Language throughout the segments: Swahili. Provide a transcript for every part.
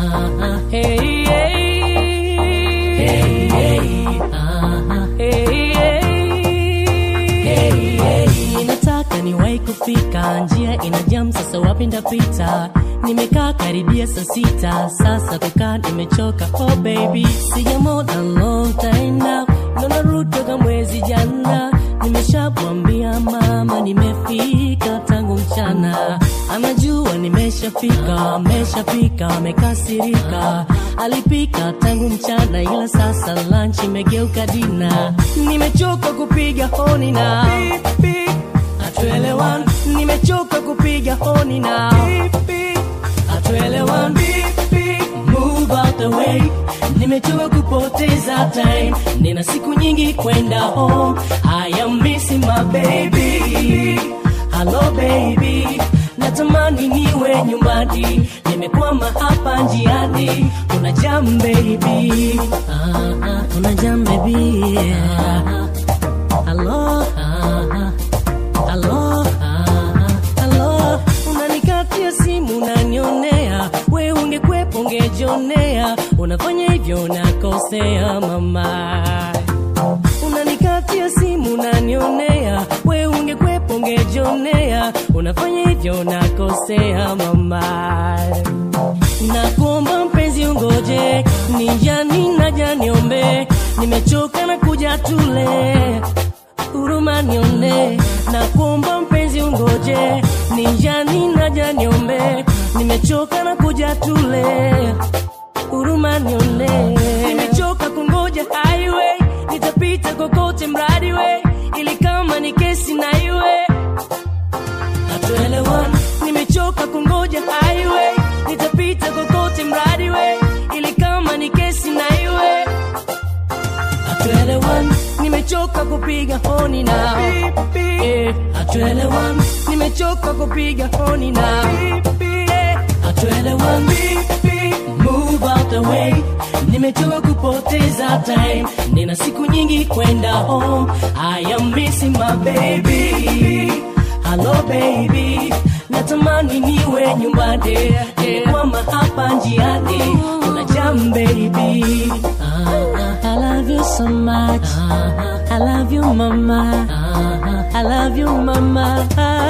Ah, hey, hey. Hey, hey. Ah, hey, hey. Hey, hey. Nataka niwahi kufika, njia ina jam, sasa wapi ndapita? Nimekaa karibia saa sita, sasa kukaa nimechoka. Oh baby, sijamona long time now, naona rudi toka mwezi jana. Nimeshamwambia mama nimefika tangu mchana, anajua nimeshafika, ameshafika, amekasirika. Alipika tangu mchana, ila sasa lunch imegeuka dina. Nimechoka kupiga honi na hatuelewani, nimechoka kupiga honi na hatuelewani. Move out the way, nimechoka kupoteza time, nina siku nyingi kwenda home. I am missing my baby, hello baby, natamani niwe nyumbani, nimekwama hapa njiani. Una jam baby, ah, ah, una jam baby, ah, ah. hello, ah, ah. Halo, ah, halo, unanikatia simu unanionea, we ungekwepo ungejionea, unafanya hivyo unakosea mama. Unanikatia simu unanionea, we ungekwepo ungejionea, unafanya hivyo unakosea mama. Nakuomba mpenzi ungoje, nijani naja niombe, nimechoka na kuja tule huruma nione, na kuomba mpenzi ungoje, nijani naja niombe, nimechoka na kuja tule, huruma nione, nimechoka kungoja highway, nitapita kokote mradi we, ili kama ni kesi na iwe hatuelewani, nimechoka kungoja highway, nitapita kokote mradi we, ili kama ni kesi na iwe hatuelewani, nimechoka kupiga honi na Eh, hatuelewani, nimechoka kupiga honi na Eh, hatuelewani, move out the way, nimechoka kupoteza time, nina siku nyingi kwenda home, I am missing my baby, hello baby, natamani niwe nyumbani, nimekwama hapa njiani, una jam baby, ah, ah, I love you so much, I love you mama, I love you mama,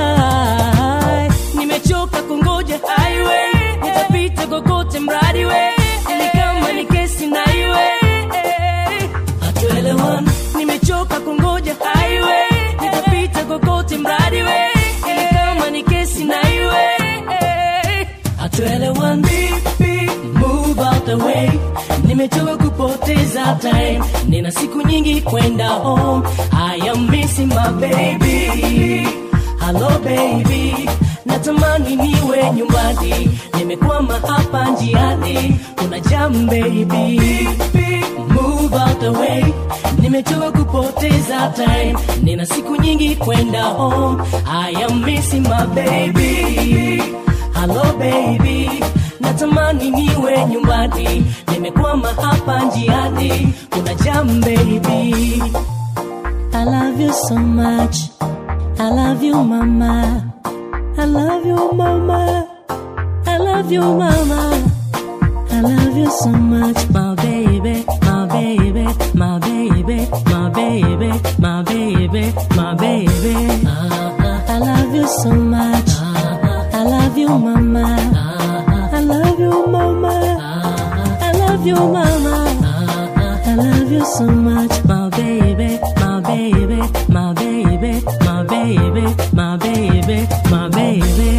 nimechoka kungoja highway, nitapita kokote mradi we, ili kama ni kesi na iwe hatuelewani, nimechoka kungoja highway, nitapita kokote mradi we, ili kama ni kesi na iwe hatuelewani, move out the way, nimechoka kupoteza time, nina siku nyingi kwenda home, I am missing my baby, hello baby, natamani niwe nyumbani, nimekwama hapa njiani, kuna jam baby, move out the way, nimechoka kupoteza time, nina siku nyingi kwenda home, I am missing my baby, hello baby, natamani niwe nyumbani, nimekwama hapa njiani, kuna jam baby. I love you so much. I love you, mama. I love you, mama. I love you, mama. I love you so much, my baby, my baby, my baby, my baby, my baby, my baby. I love you so much. I love you, mama. I love you, mama. I love you, mama. I love you so much, my baby, my baby, my baby, my baby, my baby, my baby.